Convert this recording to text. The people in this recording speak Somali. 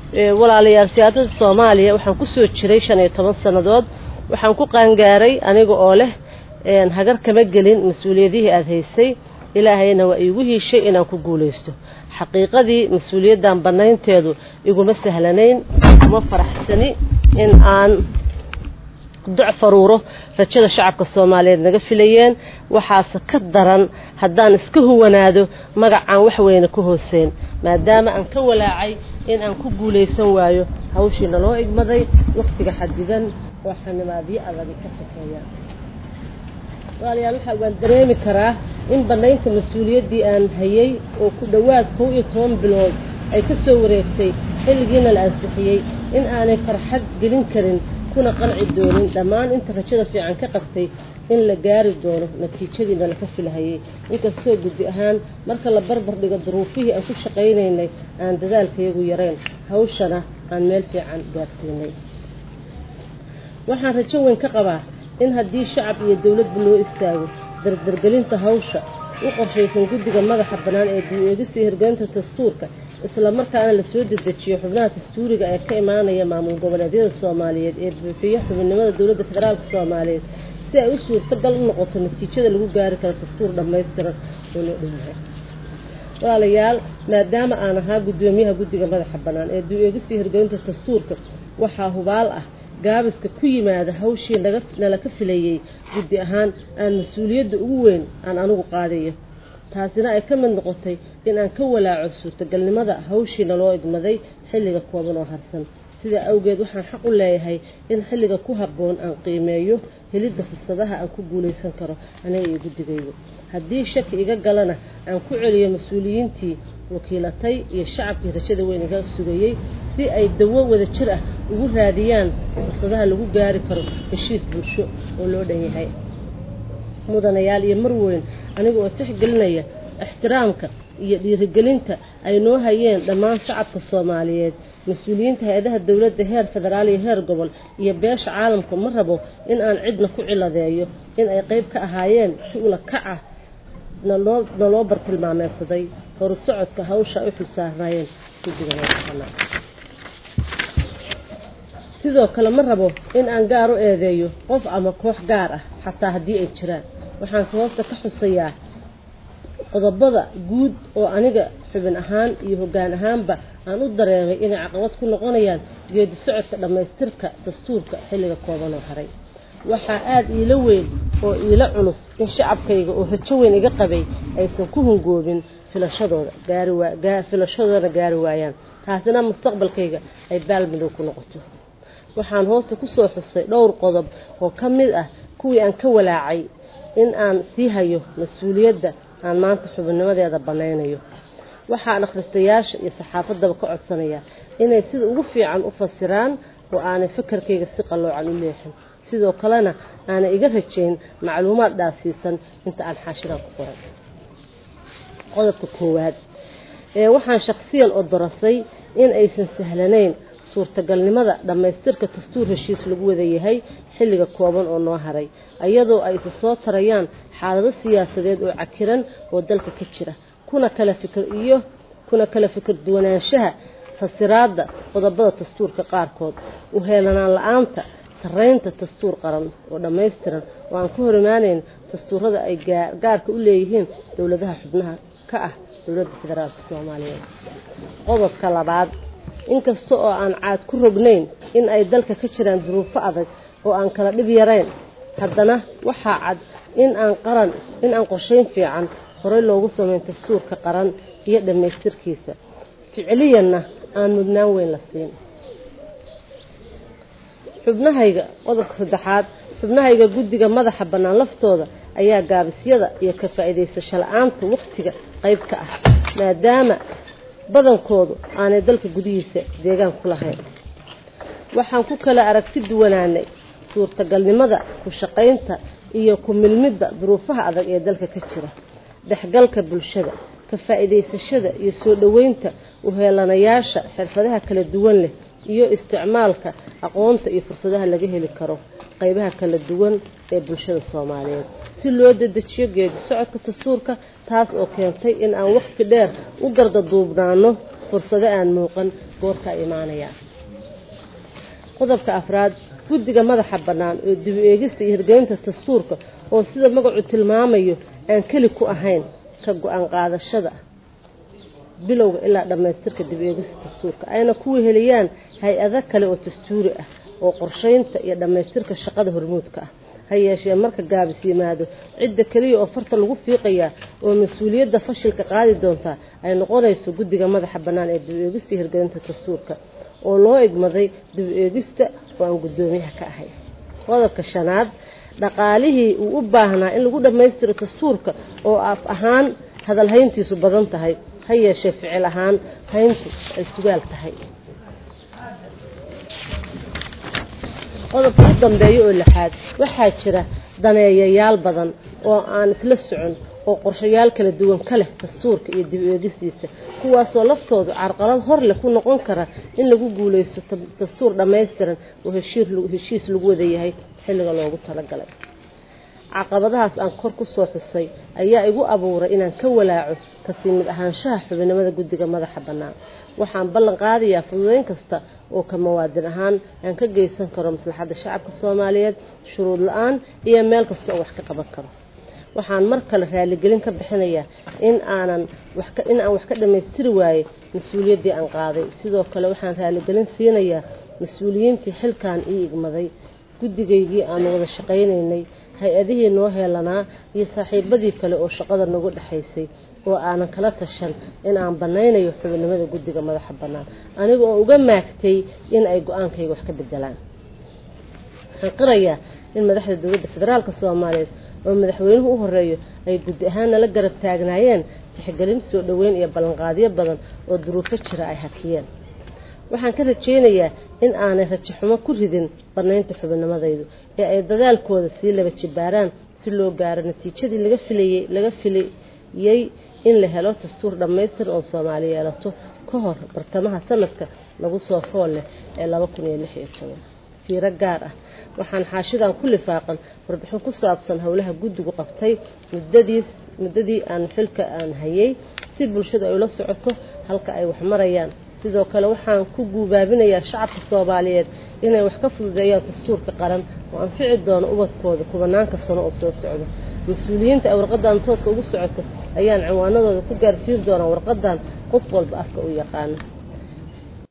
walaalayaal siyaasada soomaaliya waxaan kusoo jiray shan iyo toban sannadood waxaan ku qaangaaray aniga oo leh hagar kama gelin mas-uuliyadihii aada haysay ilaahayna waa iigu hiishay inaan ku guulaysto xaqiiqadii mas-uuliyaddan bannaynteedu iguma sahlanayn uma faraxsani in aan duc faruuro rajada shacabka soomaaliyeed naga filayeen waxaase ka daran haddaan iska huwanaado magacaan wax weyne ka hooseyn maadaama aan ka walaacay in aan ku guulaysan waayo hawshii naloo igmaday wakhtiga xadidan oo xanimaadyo adagi ka sokeeya walaalayaal waxa waan dareemi karaa in bannaynta mas-uuliyaddii aan hayay oo ku dhowaad kow iyo toban bilood ay ka soo wareegtay xilligiina la ansixiyey in aanay farxad gelin karin kuna qanci doonin dhammaan inta rajada fiican ka qabtay in la gaari doono natiijadiina laka filahayay inkastoo guddi ahaan marka la barbar dhigo duruufihii aan ku shaqaynaynay aan dadaalkayagu yarayn hawshana aan meel fiican gaarsiinay waxaan rajo weyn ka qabaa in haddii shacab iyo dowladba loo istaago dardargelinta hawsha u qorshaysan guddiga madaxa bannaan ee dib-eegisa hirgelinta dastuurka isla markaana lasoo dedejiyo xubnaha dastuuriga ee ka imaanaya maamul goboleedyada soomaaliyeed ee buuxiya xubinnimada dowladda federaalka soomaaliyeed si ay u suurtagal u noqoto natiijada lagu gaari karo dastuur dhammaystiran oo loo dhanyahay walaalayaal maadaama aan ahaa guddoomiyaha guddiga madaxa bannaan ee dib-eegisa hirgelinta dastuurka waxaa hubaal ah gaabiska ku yimaada hawshii nala ka filayey guddi ahaan aan mas-uuliyadda ugu weyn aan anigu qaadayo taasina ay ka mid noqotay in aan ka walaaco suurtagalnimada hawshii naloo igmaday xilliga kooban oo harsan sidaa awgeed waxaan xaq u leeyahay in xilliga ku habboon aan qiimeeyo helidda fursadaha aan ku guulaysan karo aniga iyo guddigaygu haddii shaki iga galana aan ku celiyo mas-uuliyiintii wakiilatay iyo shacabkii rajada weyn iga sugayey si ay dawo wada jir ah ugu raadiyaan fursadaha lagu gaari karo heshiis bulsho oo loo dhan yahay mudanayaal iyo marweyn aniga oo tixgelinaya ixtiraamka iyo dhiirigelinta ay noo hayeen dhammaan shacabka soomaaliyeed mas-uuliyiinta hay-adaha dowladda heer federaal iyo heer gobol iyo beesha caalamka ma rabo in aan cidna ku ciladeeyo in ay qayb ka ahaayeen si ula kac ah naloo naloo bartilmaameedsaday horu socodka hawsha ay u xilsaarnaayeen guddiga madaxbanaan sidoo kale ma rabo in aan gaar u eedeeyo qof ama koox gaar ah xataa haddii ay jiraan waxaan sababta ka xusayaa qodobada guud oo aniga xubin ahaan iyo hoggaan ahaanba aan u dareemay inay caqabad ku noqonayaan geedi socodka dhammaystirka dastuurka xilliga kooban oo haray waxaa aada iila weyn oo iila culus in shacabkayga oo rajo weyn iga qabay aysan ku hungoobin filashadooda gaari waa filashadoodana gaari waayaan taasina mustaqbalkayga ay baalmadow ku noqoto waxaan hoosta kusoo xusay dhowr qodob oo ka mid ah kuwii aan ka walaacay in aan sii hayo mas-uuliyadda aan maanta xubinnimadeeda bannaynayo waxaan akhristayaasha iyo saxaafaddaba ka codsanayaa inay sida ugu fiican u fasiraan oo aanay fakarkayga si qalloocan u leexin sidoo kalena aanay iga rajayn macluumaad dhaafsiisan inta aan xaashiraan ku qoray qodobka koowaad ee waxaan shakhsiyan oo dorasay in aysan sahlanayn suurtagalnimada dhammaystirka dastuur heshiis lagu wada yahay xilliga kooban oo noo haray iyadoo ay isa soo tarayaan xaalado siyaasadeed oo cakiran oo dalka ka jira kuna kala fikir iyo kuna kala fikir duwanaanshaha fasiraadda qodobada dastuurka qaarkood u heelanaan la-aanta sarreynta dastuur qaran oo dhammaystiran oo aan ka hor imaanayn dastuurada ay gaarka u leeyihiin dowladaha xubnaha ka ah dowladda federaalka soomaaliyeed qodobka labaad inkasta oo aan caad ku rognayn in ay dalka ka jiraan duruufo adag oo aan kala dhib yarayn haddana waxaa cad in aan qaran in aan qorshayn fiican horey loogu sameyn dastuurka qaran iyo dhammaystirkiisa ficiliyanna aan mudnaan weyn la siin xubnahayga qodobka saddexaad xubnahayga guddiga madaxa bannaan laftooda ayaa gaabisyada iyo ka faa'iidaysasho la-aanta wakhtiga qayb ka ah maadaama badankoodu aanay dalka gudihiisa deegaan ku lahayn waxaan ku kala aragti duwanaanay suurtagalnimada ku shaqaynta iyo ku milmidda duruufaha adag ee dalka ka jira dhexgalka bulshada ka faa'iidaysashada iyo soo dhoweynta uheelanayaasha xirfadaha kala duwan leh iyo isticmaalka aqoonta iyo fursadaha laga heli karo qaybaha kala duwan ee bulshada soomaaliyeed si loo dedejiyo geedi socodka dastuurka taas oo keentay in aan wakhti dheer u gardaduubnaano fursado aan muuqan goorka imaanaya qodobka afraad guddiga madaxa bannaan oo dibu eegista iyo hirgelinta dastuurka oo sida magacu tilmaamayo aan keli ku ahayn ka go-aan qaadashada bilowga ilaa dhammaystirka dib eegista dastuurka ayna ku weheliyaan hay-ado kale oo dastuuri ah oo qorsheynta iyo dhammaystirka shaqada hormuudka ah ha yeeshee marka gaabis yimaado cidda keliya oo farta lagu fiiqayaa oo mas-uuliyadda fashilka qaadi doontaa ay noqonayso guddiga madaxa bannaan ee dib eegista iyo hirgelinta dastuurka oo loo igmaday dib eegista oo aan guddoomiyaha ka ahay qodobka shanaad dhaqaalihii uu u baahnaa in lagu dhammaystiro dastuurka oo af ahaan hadal hayntiisu badan tahay ha yeeshee ficil ahaan hayntu ay sugaal tahay qodobka u dambeeya oo lixaad waxaa jira daneeyayaal badan oo aan isla socon oo qorshayaal kala duwan ka leh dastuurka iyo dib eegistiisa kuwaasoo laftoodu carqalad hor leh ku noqon kara in lagu guulaysto dastuur dhammaystiran oo heshiis lagu wada yahay xilliga loogu talagalay caqabadahaas aan kor ku soo xusay ayaa igu abuuray inaan ka walaaco kasii mid ahaanshaha xubinimada guddiga madaxa bannaan waxaan ballan qaadayaa fududeyn kasta oo ka mawaadin ahaan aan ka geysan karo maslaxadda shacabka soomaaliyeed shuruud la-aan iyo meel kasta oo wax ka qaban karo waxaan mar kale raaligelin ka bixinayaa in aanan in aan wax ka dhammaystiri waayey mas-uuliyaddii aan qaaday sidoo kale waxaan raaligelin siinayaa mas-uuliyiintii xilkan ii igmaday guddigaygii aanu wada shaqaynaynay hay-adihii noo heelanaa iyo saaxiibadii kale oo shaqada nagu dhexaysay oo aanan kala tashan in aan bannaynayo xubinimada guddiga madaxa bannaan aniga oo uga maagtay in ay go-aankayga wax ka bedelaan waxaan qirayaa in madaxda dowladda federaalka soomaaliyeed oo madaxweynuhu u horeeyo ay guddi ahaan nala garab taagnaayeen tixgelin soo dhoweyn iyo ballanqaadyo badan oo duruufo jira ay hakiyeen waxaan ka rajaynayaa in aanay rajaxumo ku ridin bannaynta xubinimadaydu ee ay dadaalkooda sii laba jibaaraan si loo gaaro natiijadii laga filayey laga filayey in la helo dastuur dhammaystiran oo soomaali yeelato ka hor bartamaha sanadka lagu soo fool leh ee laba kun iyo lix iyo toban fiiro gaar ah waxaan xaashidan ku lifaaqan warbixin ku saabsan howlaha guddigu qabtay muddadii muddadii aan xilka aan hayay si bulshadu ay ula socoto halka ay wax marayaan sidoo kale waxaan ku guubaabinayaa shacabka soomaaliyeed inay wax ka fududeeyaan dastuurka qaran oo anfici doono ubadkooda kubanaanka sano oo soo socda mas-uuliyiinta ay warqadan tooska ugu socoto ayaan ciwaanadooda ku gaarsiin doonaa warqadan qof walba afka u yaqaana